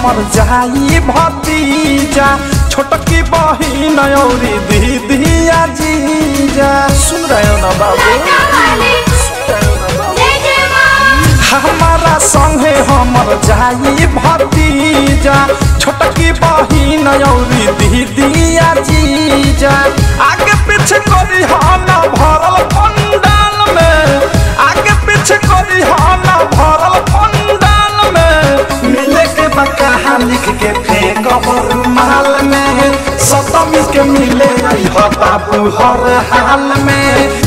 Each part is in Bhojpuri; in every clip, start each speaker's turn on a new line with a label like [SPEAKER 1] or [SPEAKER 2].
[SPEAKER 1] हमर जाई भतीजा छोटकी बहिन औरी दीदिया जीजा सुन रहे हो ना बाबू हमारा संगे हमर जाई भतीजा छोटकी बहिन औरी दीदिया जीजा आगे पीछे करी हाना भरल पंडाल में आगे पीछे करी हाना भरल पंडाल में मिले के बकाहा लिख के फेंक माल में सतमी के मिले रही हो बाबू हर हाल में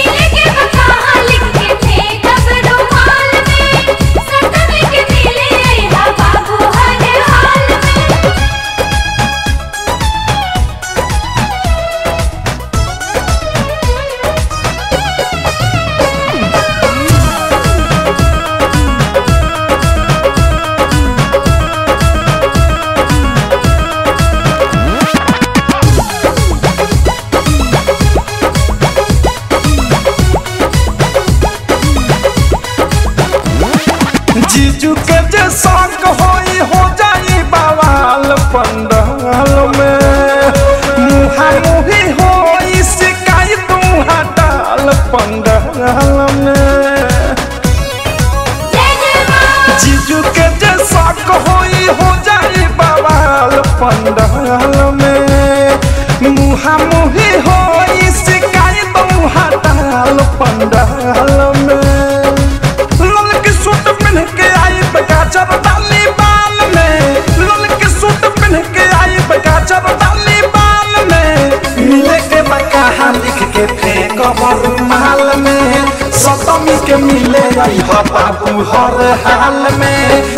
[SPEAKER 1] जीजू के जे संग होई हो जाई बवाल पंडाल में मुहा मुही होई सिकाई तू हटाल पंडाल में जीजू के जे संग होई हो जाई बवाल पंडाल में मुहा मुही होई सिकाई तू हटाल पंडाल में लोल के सूट पहन के आई बगाचर डाली बाल में लोल के सूट पहन के आई बगाचर डाली बाल में मिले के बकाहा लिख के फेंक माल में सतमी के मिले आई हो बाबू हर हाल में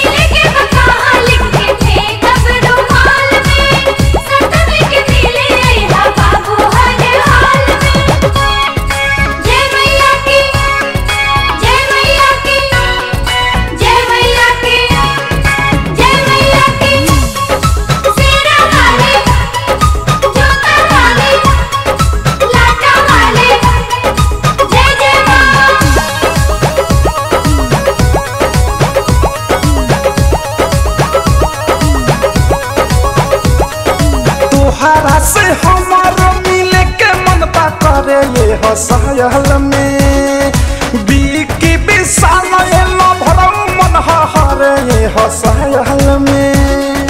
[SPEAKER 1] तोहरा से हमार मिले के मन बा करे ये हसायल में बीकी विशाल एलो भरम मन हरे ये हसायल में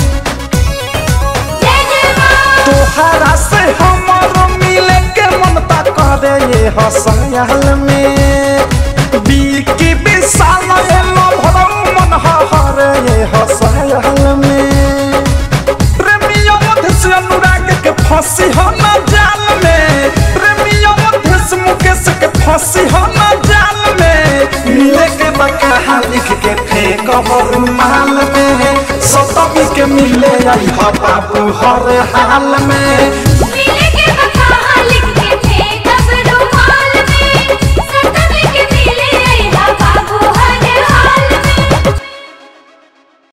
[SPEAKER 1] तोहरा से हमार मिले के मन बा करे ये हसायल में बीकी विशाल एलो भरम मन हरे ये हसायल में प्रेमियों मध्य से अनुराग के फांसी हो न जाल में प्रेमियों मध्य से मुकेश के फांसी हो न जाल में मिले के बकाहा लिख के फेंक माल में सतमी के मिले आई हो बाबू हर हाल में